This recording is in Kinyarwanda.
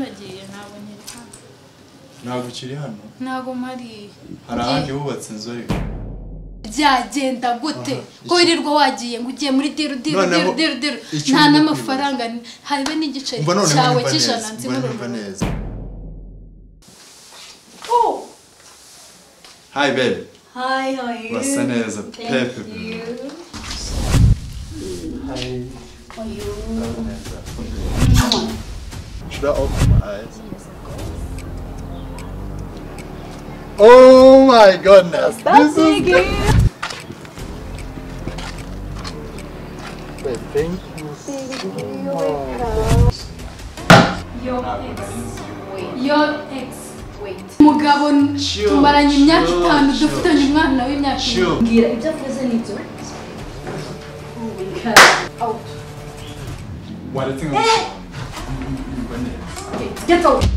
nagiye ntabwo nkiri hano ntabwo ukiri hano ntabwo mpari hari ahandi hubatse inzu ariko byagenda gute Aha, ko iki- wirirwa wagiye ngo ugiye muri diru diru diru Noneho, diru diru icyo nta urimo n'amafaranga habe n'igiceri umva noneho cyawe nyumva cy'ijana neza nzi umva nyumva n'urumuri neza hi baby Hi, how are you? urasa neza pepe Should I open my eyes? Oh my goodness! This is Wait, thank you. your ex umugabo tumaranye imyaka chill, itanu chill. dufitanye umwana w'imyaka ine Sure. Mbwira ibyo avuze ni byo. Oh my God. Out. What do you think? Get out.